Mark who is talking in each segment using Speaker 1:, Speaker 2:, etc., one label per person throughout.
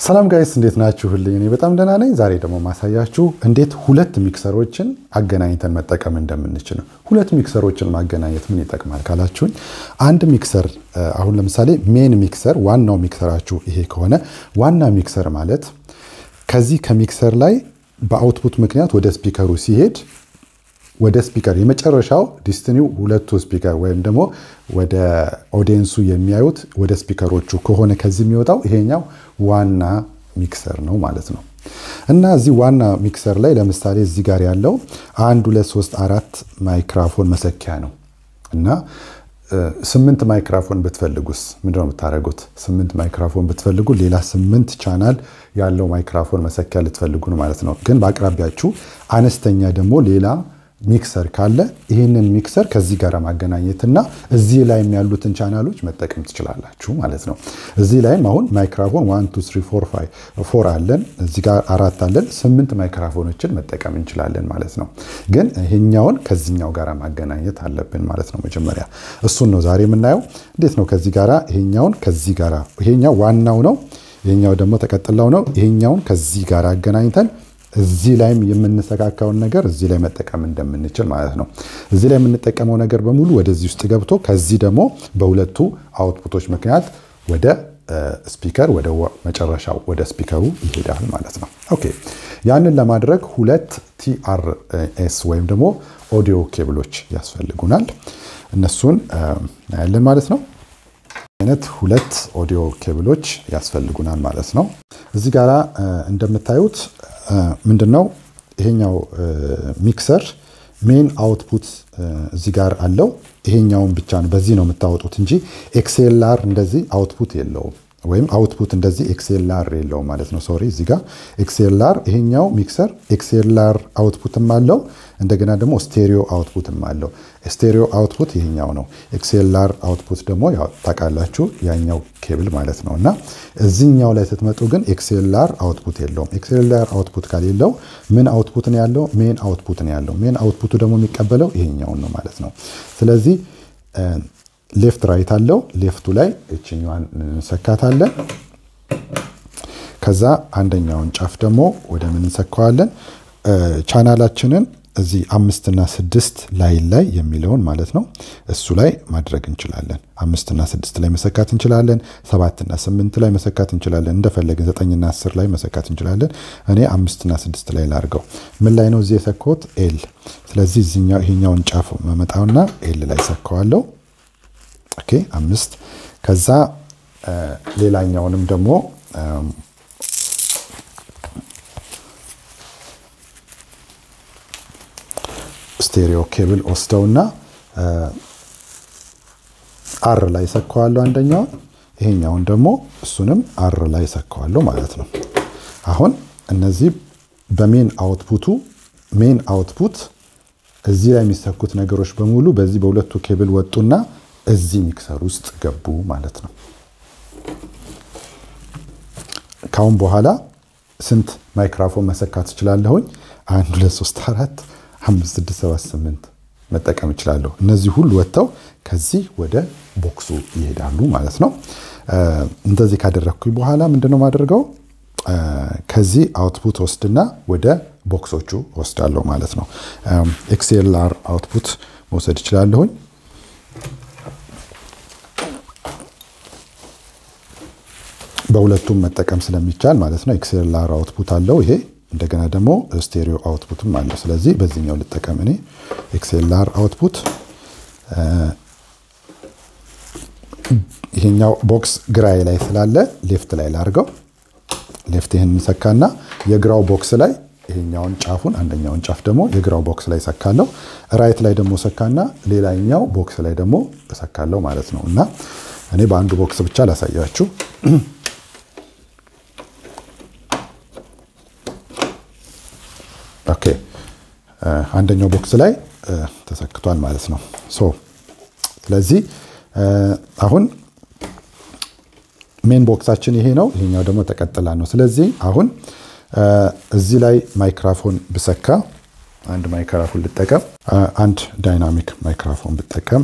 Speaker 1: ሰላም ጋይስ እንዴት ናችሁልኝ? እኔ በጣም ደህና ነኝ። ዛሬ ደግሞ ማሳያችሁ እንዴት ሁለት ሚክሰሮችን አገናኝተን መጠቀም እንደምንችል ነው። ሁለት ሚክሰሮችን ማገናኘት ምን ይጠቅማል ካላችሁኝ፣ አንድ ሚክሰር አሁን ለምሳሌ ሜን ሚክሰር ዋናው ሚክሰራችሁ ይሄ ከሆነ ዋና ሚክሰር ማለት ከዚህ ከሚክሰር ላይ በአውትፑት ምክንያት ወደ ስፒከሩ ሲሄድ ወደ ስፒከር የመጨረሻው ዲስትኒው ሁለቱ ስፒከር ወይም ደግሞ ወደ ኦዲየንሱ የሚያዩት ወደ ስፒከሮቹ ከሆነ ከዚህ የሚወጣው ይሄኛው ዋና ሚክሰር ነው ማለት ነው። እና እዚህ ዋና ሚክሰር ላይ ለምሳሌ እዚህ ጋር ያለው አንድ ሁለት ሶስት አራት ማይክራፎን መሰኪያ ነው እና ስምንት ማይክራፎን ብትፈልጉስ ምንድነው የምታደርጉት? ስምንት ማይክራፎን ብትፈልጉ ሌላ ስምንት ቻናል ያለው ማይክራፎን መሰኪያ ልትፈልጉ ነው ማለት ነው። ግን በአቅራቢያችሁ አነስተኛ ደግሞ ሌላ ሚክሰር ካለ ይህንን ሚክሰር ከዚህ ጋር ማገናኘትና እዚህ ላይም ያሉትን ቻናሎች መጠቀም ትችላላችሁ ማለት ነው። እዚህ ላይም አሁን ማይክራፎን ዋን ቱ ስሪ ፎር ፋይቭ ፎር አለን፣ እዚህ ጋር አራት አለን፣ ስምንት ማይክራፎኖችን መጠቀም እንችላለን ማለት ነው። ግን ይሄኛውን ከዚህኛው ጋር ማገናኘት አለብን ማለት ነው። መጀመሪያ እሱን ነው ዛሬ የምናየው። እንዴት ነው ከዚህ ጋር ይሄኛውን ከዚህ ጋር ይሄኛው ዋናው ነው፣ ይሄኛው ደግሞ ተቀጥላው ነው። ይሄኛውን ከዚህ ጋር አገናኝተን እዚህ ላይም የምንሰካካውን ነገር እዚህ ላይ መጠቀም እንደምንችል ማለት ነው። እዚህ ላይ የምንጠቀመው ነገር በሙሉ ወደዚህ ውስጥ ገብቶ ከዚህ ደግሞ በሁለቱ አውትፑቶች ምክንያት ወደ ስፒከር ወደ መጨረሻው ወደ ስፒከሩ ይሄዳል ማለት ነው። ኦኬ ያንን ለማድረግ ሁለት ቲአርኤስ ወይም ደግሞ ኦዲዮ ኬብሎች ያስፈልጉናል። እነሱን እናያለን ማለት ነው። አይነት ሁለት ኦዲዮ ኬብሎች ያስፈልጉናል ማለት ነው። እዚህ ጋራ እንደምታዩት ምንድነው ይሄኛው ሚክሰር ሜን አውትፑት እዚህ ጋር አለው። ይሄኛውን ብቻ ነው በዚህ ነው የምታወጡት እንጂ ኤክስኤልአር እንደዚህ አውትፑት የለውም ወይም አውትፑት እንደዚህ ኤክስኤልአር የለውም ማለት ነው። ሶሪ እዚህ ጋር ኤክስኤልአር ይሄኛው ሚክሰር ኤክስኤልአር አውትፑትም አለው እንደገና ደግሞ ስቴሪዮ አውትፑትም አለው። ስቴሪዮ አውትፑት ይሄኛው ነው። ኤክስኤልአር አውትፑት ደግሞ ታውቃላችሁ ያኛው ኬብል ማለት ነው። እና እዚህኛው ላይ ስትመጡ ግን ኤክስኤልአር አውትፑት የለውም። ኤክስኤልአር አውትፑት ከሌለው ምን አውትፑት ነው ያለው? ሜን አውትፑት ነው ያለው። ሜን አውትፑቱ ደግሞ የሚቀበለው ይሄኛውን ነው ማለት ነው። ስለዚህ ሌፍት ራይት አለው። ሌፍቱ ላይ እችኛዋን እንሰካታለን። ከዛ አንደኛውን ጫፍ ደግሞ ወደ ምን እንሰካዋለን? ቻናላችንን እዚህ አምስትና ስድስት ላይን ላይ የሚለውን ማለት ነው እሱ ላይ ማድረግ እንችላለን። አምስትና ስድስት ላይ መሰካት እንችላለን። ሰባትና ስምንት ላይ መሰካት እንችላለን። እንደፈለግን ዘጠኝና አስር ላይ መሰካት እንችላለን። እኔ አምስትና ስድስት ላይ ላርገው። ምን ላይ ነው እዚህ የሰካሁት? ኤል። ስለዚህ እዚኛው ይሄኛውን ጫፍ መመጣውና ኤል ላይ ሰካዋለሁ። ኦኬ አምስት። ከዛ ሌላኛውንም ደግሞ ስቴሪዮ ኬብል ወስደውና አር ላይ ሰካዋለሁ አንደኛውን፣ ይሄኛውን ደግሞ እሱንም አር ላይ ሰካዋለሁ ማለት ነው። አሁን እነዚህ በሜን አውትፑቱ ሜን አውትፑት እዚህ ላይ የሚሰኩት ነገሮች በሙሉ በዚህ በሁለቱ ኬብል ወጡና እዚህ ሚክሰር ውስጥ ገቡ ማለት ነው። ካሁን በኋላ ስንት ማይክራፎን መሰካት እችላለሁኝ? አንድ ሁለት ሶስት አራት አምስት ስድስት ሰባት ስምንት መጠቀም እችላለሁ። እነዚህ ሁሉ ወጥተው ከዚህ ወደ ቦክሱ ይሄዳሉ ማለት ነው። እንደዚህ ካደረግኩኝ በኋላ ምንድነው ማደርገው? ከዚህ አውትፑት ወስድና ወደ ቦክሶቹ ወስዳለሁ ማለት ነው። ኤክስኤልአር አውትፑት መውሰድ እችላለሁኝ። በሁለቱም መጠቀም ስለሚቻል ማለት ነው። ኤክስኤልአር አውትፑት አለው ይሄ እንደገና ደግሞ ስቴሪዮ አውትፑትም አለው። ስለዚህ በዚህኛው ልጠቀም እኔ ኤክስኤልአር አውትፑት። ይሄኛው ቦክስ ግራዬ ላይ ስላለ ሌፍት ላይ ላርገው። ሌፍት ይህን ሰካና የግራው ቦክስ ላይ ይሄኛውን ጫፉን አንደኛውን ጫፍ ደግሞ የግራው ቦክስ ላይ ሰካለው። ራይት ላይ ደግሞ ሰካና ሌላኛው ቦክስ ላይ ደግሞ እሰካለው ማለት ነው። እና እኔ በአንዱ ቦክስ ብቻ ላሳያችሁ። ኦኬ አንደኛው ቦክስ ላይ ተሰክቷል ማለት ነው። ሶ ስለዚህ አሁን ሜን ቦክሳችን ይሄ ነው። ይሄኛው ደግሞ ተቀጥላ ነው። ስለዚህ አሁን እዚህ ላይ ማይክራፎን ብሰካ አንድ ማይክራፎን ልጠቀም፣ አንድ ዳይናሚክ ማይክራፎን ብጠቀም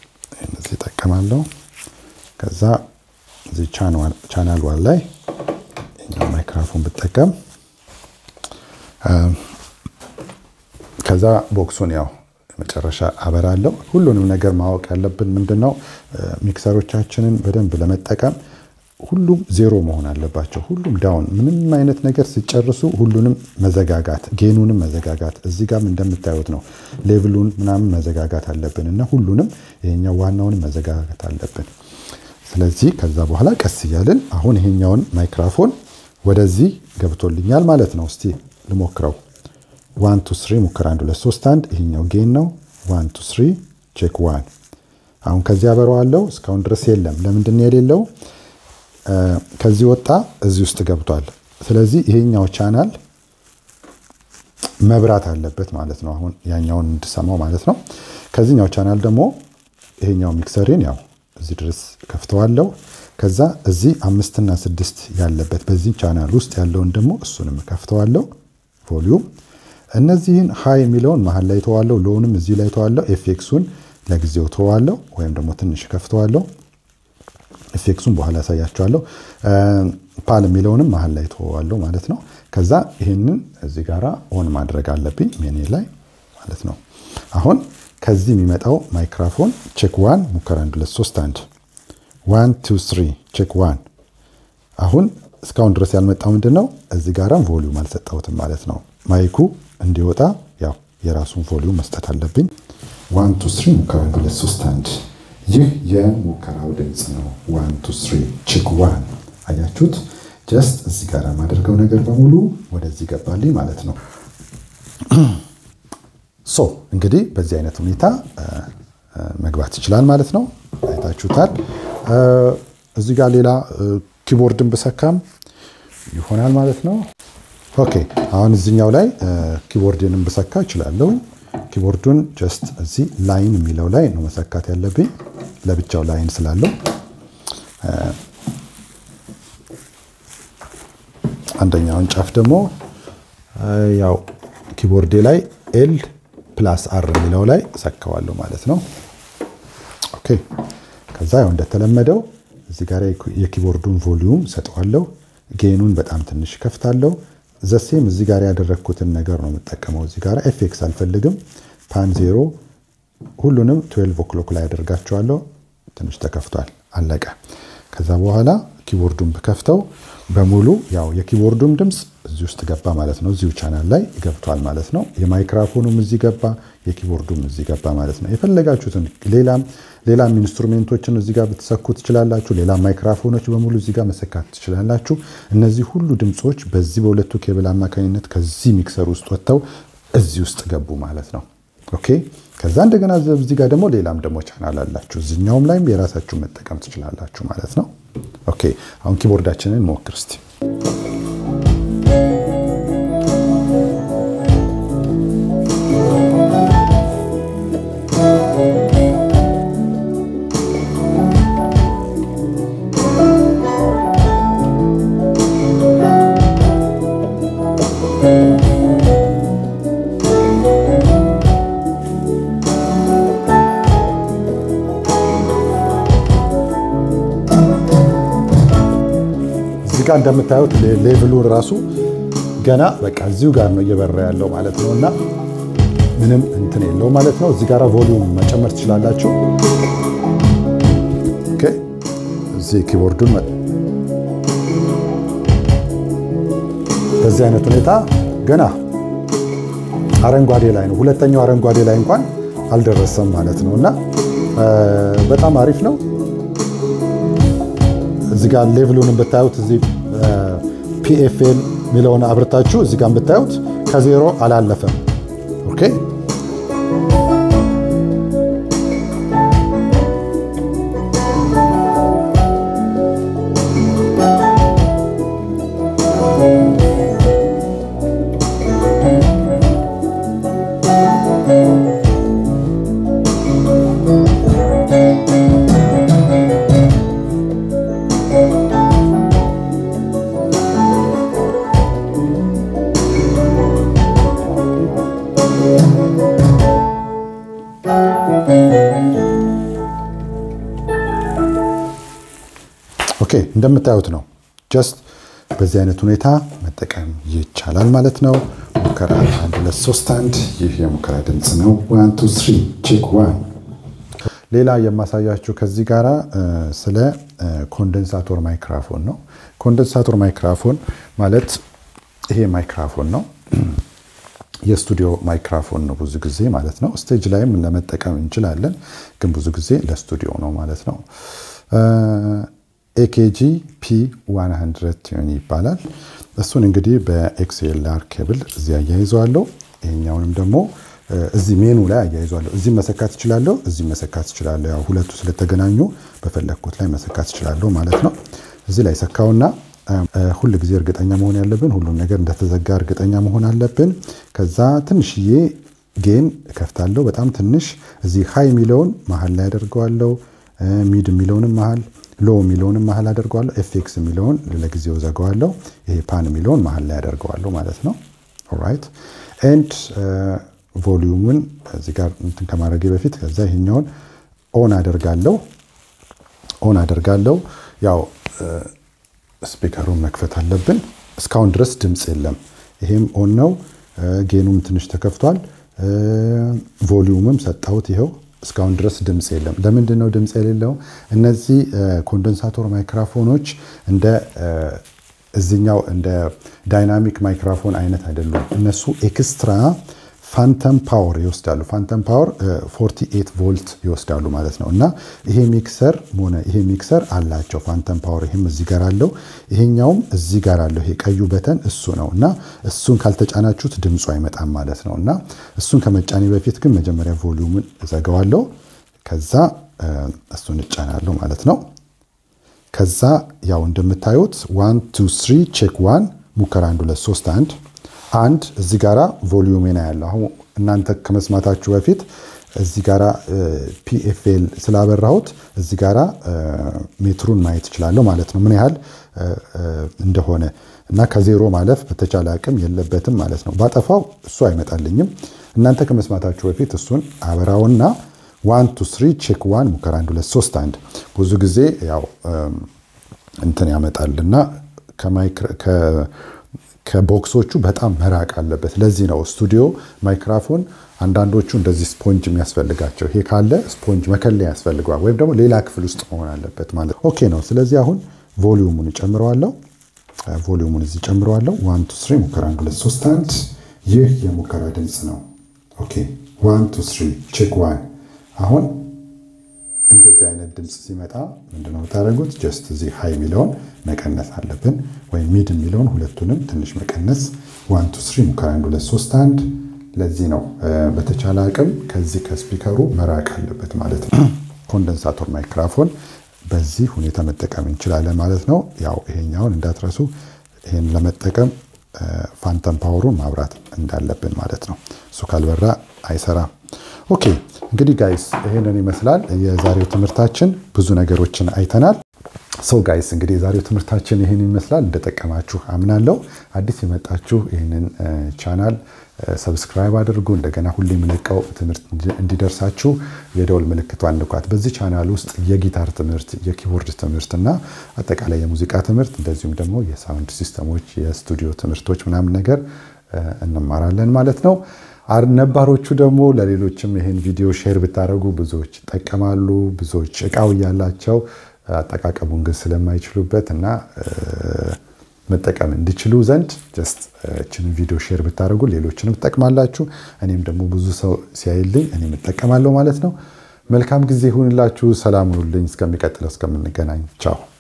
Speaker 1: እዚህ እጠቀማለሁ። ከዛ እዚህ ቻናል ዋን ላይ ማይክራፎን ብጠቀም ከዛ ቦክሱን ያው መጨረሻ አበራለሁ። ሁሉንም ነገር ማወቅ ያለብን ምንድን ነው ሚክሰሮቻችንን በደንብ ለመጠቀም ሁሉም ዜሮ መሆን አለባቸው። ሁሉም ዳውን፣ ምንም አይነት ነገር ሲጨርሱ ሁሉንም መዘጋጋት፣ ጌኑንም መዘጋጋት፣ እዚህ ጋም እንደምታዩት ነው ሌቭሉን ምናምን መዘጋጋት አለብን እና ሁሉንም ይሄኛው ዋናውንም መዘጋጋት አለብን። ስለዚህ ከዛ በኋላ ቀስ እያልን አሁን ይሄኛውን ማይክራፎን ወደዚህ ገብቶልኛል ማለት ነው። እስቲ ልሞክረው። ዋን ቱ ስሪ ሙከራ አንድ ሁለት ሶስት አንድ ይሄኛው ጌን ነው። ዋን ቱ ስሪ ቼክ ዋን። አሁን ከዚህ አበረዋለሁ። እስካሁን ድረስ የለም። ለምንድን ነው የሌለው? ከዚህ ወጣ እዚህ ውስጥ ገብቷል። ስለዚህ ይሄኛው ቻናል መብራት አለበት ማለት ነው። አሁን ያኛውን እንድሰማው ማለት ነው። ከዚህኛው ቻናል ደግሞ ይሄኛው ሚክሰሪን ያው እዚህ ድረስ ከፍተዋለሁ። ከዛ እዚህ አምስትና ስድስት ያለበት በዚህ ቻናል ውስጥ ያለውን ደግሞ እሱንም ከፍተዋለሁ። ቮሊዩም እነዚህን ሃይ የሚለውን መሀል ላይ ተዋለሁ። ሎውንም እዚህ ላይ ተዋለሁ። ኤፌክሱን ለጊዜው ተዋለሁ ወይም ደግሞ ትንሽ ከፍተዋለሁ። ኤፌክሱን በኋላ ያሳያቸዋለሁ። ፓል የሚለውንም መሀል ላይ ተዋለሁ ማለት ነው። ከዛ ይህንን እዚህ ጋራ ኦን ማድረግ አለብኝ ሜኔ ላይ ማለት ነው። አሁን ከዚህ የሚመጣው ማይክራፎን ቼክ ዋን ሙከራ አንድ ሁለት ሶስት አንድ ዋን ቱ ስሪ ቼክ ዋን። አሁን እስካሁን ድረስ ያልመጣው ምንድን ነው? እዚህ ጋራም ቮሊዩም አልሰጠሁትም ማለት ነው። ማይኩ እንዲወጣ ያው የራሱን ቮሊዩም መስጠት አለብኝ። ዋን ቱ ስሪ ሙከራ አንድ ሁለት ሶስት አንድ። ይህ የሙከራው ድምፅ ነው። ዋን ቱ ስሪ ቼክ ዋን። አያችሁት? ጀስት እዚህ ጋር የማደርገው ነገር በሙሉ ወደዚህ ገባልኝ ማለት ነው። ሶ እንግዲህ በዚህ አይነት ሁኔታ መግባት ይችላል ማለት ነው። አይታችሁታል። እዚህ ጋር ሌላ ኪቦርድን ብሰካም ይሆናል ማለት ነው። ኦኬ አሁን እዚኛው ላይ ኪቦርድንም ብሰካ እችላለሁ። ኪቦርዱን ጀስት እዚህ ላይን የሚለው ላይ ነው መሰካት ያለብኝ ለብቻው ላይን ስላለው አንደኛውን ጫፍ ደግሞ ያው ኪቦርዴ ላይ ኤል ፕላስ አር የሚለው ላይ ሰካዋለሁ ማለት ነው። ኦኬ ከዛ ያው እንደተለመደው እዚህ ጋር የኪቦርዱን ቮሊዩም ሰጠዋለሁ። ጌኑን በጣም ትንሽ ከፍታለሁ። ዘሴም እዚህ ጋር ያደረግኩትን ነገር ነው የምጠቀመው። እዚህ ጋር ኤፌክስ አልፈልግም። ፓን ዜሮ ሁሉንም ትዌልቭ ኦክሎክ ላይ ያደርጋቸዋለሁ። ትንሽ ተከፍቷል፣ አለቀ። ከዛ በኋላ ኪቦርዱን ብከፍተው በሙሉ ያው የኪቦርዱም ድምፅ እዚህ ውስጥ ገባ ማለት ነው። እዚሁ ቻናል ላይ ገብቷል ማለት ነው። የማይክራፎኑም እዚህ ገባ፣ የኪቦርዱም እዚህ ገባ ማለት ነው። የፈለጋችሁትን ሌላም ሌላም ኢንስትሩሜንቶችን እዚህ ጋር ብትሰኩ ትችላላችሁ። ሌላ ማይክራፎኖች በሙሉ እዚህ ጋር መሰካት ትችላላችሁ። እነዚህ ሁሉ ድምፆች በዚህ በሁለቱ ኬብል አማካኝነት ከዚህ ሚክሰር ውስጥ ወጥተው እዚህ ውስጥ ገቡ ማለት ነው። ኦኬ ከዛ እንደገና እዚህ ጋር ደግሞ ሌላም ደግሞ ቻናል አላችሁ። እዚኛውም ላይም የራሳችሁን መጠቀም ትችላላችሁ ማለት ነው። ኦኬ አሁን ኪቦርዳችንን ሞክር እስቲ። ጋር እንደምታዩት ሌቭሉ ራሱ ገና በቃ እዚሁ ጋር ነው እየበራ ያለው ማለት ነው። እና ምንም እንትን የለው ማለት ነው። እዚህ ጋር ቮሊዩም መጨመር ትችላላችሁ። ኦኬ እዚህ ኪቦርዱን በዚህ አይነት ሁኔታ ገና አረንጓዴ ላይ ነው። ሁለተኛው አረንጓዴ ላይ እንኳን አልደረሰም ማለት ነው። እና በጣም አሪፍ ነው። እዚህ ጋር ሌቭሉን ብታዩት እዚህ ፒኤፍኤል የሚለውን አብርታችሁ እዚህ ጋር ብታዩት ከዜሮ አላለፈም። ኦኬ ኦኬ እንደምታዩት ነው። ጀስት በዚህ አይነት ሁኔታ መጠቀም ይቻላል ማለት ነው። ሙከራ አንድ ሁለት ሶስት አንድ። ይህ የሙከራ ድምፅ ነው። ዋን ቱ ስሪ ቼክ ዋን። ሌላ የማሳያችሁ ከዚህ ጋራ ስለ ኮንደንሳቶር ማይክራፎን ነው። ኮንደንሳቶር ማይክራፎን ማለት ይሄ ማይክራፎን ነው። የስቱዲዮ ማይክራፎን ነው ብዙ ጊዜ ማለት ነው። ስቴጅ ላይም ለመጠቀም እንችላለን፣ ግን ብዙ ጊዜ ለስቱዲዮ ነው ማለት ነው። ኤኬጂ ፒ 100 ቲዩን ይባላል። እሱን እንግዲህ በኤክስኤልአር ኬብል እዚህ አያይዘዋለሁ። ይሄኛውንም ደግሞ እዚህ ሜኑ ላይ አያይዘዋለሁ። እዚህ መሰካት እችላለሁ፣ እዚህ መሰካት እችላለሁ። ያው ሁለቱ ስለተገናኙ በፈለግኩት ላይ መሰካት እችላለሁ ማለት ነው። እዚህ ላይ ሰካውና ሁል ጊዜ እርግጠኛ መሆን ያለብን ሁሉም ነገር እንደተዘጋ እርግጠኛ መሆን አለብን። ከዛ ትንሽዬ ጌን እከፍታለሁ፣ በጣም ትንሽ። እዚህ ሃይ የሚለውን መሀል ላይ አደርገዋለሁ፣ ሚድ የሚለውንም መሀል፣ ሎ የሚለውንም መሀል አደርገዋለሁ፣ ኤፌክስ የሚለውን ለጊዜው ዘገዋለሁ፣ ይሄ ፓን የሚለውን መሀል ላይ አደርገዋለሁ ማለት ነው። ኦራይት ኤንድ ቮሊዩምን እዚህ ጋር እንትን ከማድረጌ በፊት ከዛ ይሄኛውን ኦን አደርጋለሁ ኦን አደርጋለሁ ያው ስፒከሩን መክፈት አለብን። እስካሁን ድረስ ድምፅ የለም። ይሄም ኦን ነው። ጌኑም ትንሽ ተከፍቷል። ቮሊዩምም ሰጣሁት። ይኸው እስካሁን ድረስ ድምፅ የለም። ለምንድን ነው ድምፅ የሌለው? እነዚህ ኮንደንሳቶር ማይክራፎኖች እንደ እዚኛው እንደ ዳይናሚክ ማይክራፎን አይነት አይደሉም። እነሱ ኤክስትራ ፋንተም ፓወር ይወስዳሉ። ፋንተም ፓወር 48 ቮልት ይወስዳሉ ማለት ነው። እና ይሄ ሚክሰር ሆነ ይሄ ሚክሰር አላቸው ፋንተም ፓወር። ይሄም እዚህ ጋር አለው፣ ይሄኛውም እዚህ ጋር አለው። ይሄ ቀዩ በተን እሱ ነው። እና እሱን ካልተጫናችሁት ድምፁ አይመጣም ማለት ነው። እና እሱን ከመጫኔ በፊት ግን መጀመሪያ ቮሊዩምን እዘጋዋለሁ። ከዛ እሱን እጫናለሁ ማለት ነው። ከዛ ያው እንደምታዩት ዋን ቱ ስሪ ቼክ ዋን ሙከራ አንድ ሁለት ሶስት አንድ አንድ እዚህ ጋራ ቮሊዩሜና ያለው አሁን እናንተ ከመስማታችሁ በፊት እዚህ ጋራ ፒኤፍኤል ስላበራሁት እዚህ ጋራ ሜትሩን ማየት እችላለሁ ማለት ነው፣ ምን ያህል እንደሆነ እና ከዜሮ ማለፍ በተቻለ አቅም የለበትም ማለት ነው። ባጠፋው እሱ አይመጣልኝም። እናንተ ከመስማታችሁ በፊት እሱን አበራውና ዋን ቱ ስሪ ቼክ ዋን ሙከራ አንድ ሁለት ሶስት አንድ ብዙ ጊዜ ያው እንትን ያመጣልና ከቦክሶቹ በጣም መራቅ አለበት። ለዚህ ነው ስቱዲዮ ማይክራፎን አንዳንዶቹ እንደዚህ ስፖንጅ የሚያስፈልጋቸው። ይሄ ካለ ስፖንጅ መከለያ ያስፈልገዋል፣ ወይም ደግሞ ሌላ ክፍል ውስጥ መሆን አለበት ማለት ኦኬ ነው። ስለዚህ አሁን ቮሊዩሙን እጨምረዋለሁ። ቮሊዩሙን እዚህ ጨምረዋለሁ። ዋን ቱ ስሪ ሙከራ አንድ ሁለት ሶስት አንድ። ይህ የሙከራ ድምፅ ነው። ኦኬ ዋን ቱ ስሪ ቼክ ዋን። አሁን እንደዚህ አይነት ድምፅ ሲመጣ ምንድነው የምታደርጉት? ጀስት እዚህ ሃይ የሚለውን መቀነስ አለብን፣ ወይም ሚድ የሚለውን ሁለቱንም ትንሽ መቀነስ። ዋን ቱ ስሪ ሙከራ አንድ ሁለት ሶስት አንድ። ለዚህ ነው በተቻለ አቅም ከዚህ ከስፒከሩ መራቅ አለበት ማለት ነው። ኮንደንሳቶር ማይክራፎን በዚህ ሁኔታ መጠቀም እንችላለን ማለት ነው። ያው ይሄኛውን እንዳትረሱ፣ ይሄን ለመጠቀም ፋንተም ፓወሩን ማብራት እንዳለብን ማለት ነው። እሱ ካልበራ አይሰራም። ኦኬ እንግዲህ ጋይስ ይሄንን ይመስላል የዛሬው ትምህርታችን። ብዙ ነገሮችን አይተናል። ሰው ጋይስ እንግዲህ የዛሬው ትምህርታችን ይህን ይመስላል። እንደጠቀማችሁ አምናለሁ። አዲስ የመጣችሁ ይህንን ቻናል ሰብስክራይብ አድርጉ። እንደገና ሁሌ የምለቀው ትምህርት እንዲደርሳችሁ የደወል ምልክቷን ንኳት። በዚህ ቻናል ውስጥ የጊታር ትምህርት፣ የኪቦርድ ትምህርት እና አጠቃላይ የሙዚቃ ትምህርት እንደዚሁም ደግሞ የሳውንድ ሲስተሞች፣ የስቱዲዮ ትምህርቶች ምናምን ነገር እንማራለን ማለት ነው። ነባሮቹ ደግሞ ለሌሎችም ይህን ቪዲዮ ሼር ብታደረጉ ብዙዎች ይጠቀማሉ። ብዙዎች እቃው እያላቸው አጠቃቀሙን ግን ስለማይችሉበት እና መጠቀም እንዲችሉ ዘንድ ጀስት እችንን ቪዲዮ ሼር ብታደርጉ ሌሎችንም ትጠቅማላችሁ። እኔም ደግሞ ብዙ ሰው ሲያይልኝ እኔም እጠቀማለሁ ማለት ነው። መልካም ጊዜ ይሁንላችሁ። ሰላም ሁኑልኝ። እስከሚቀጥለው እስከምንገናኝ ቻው።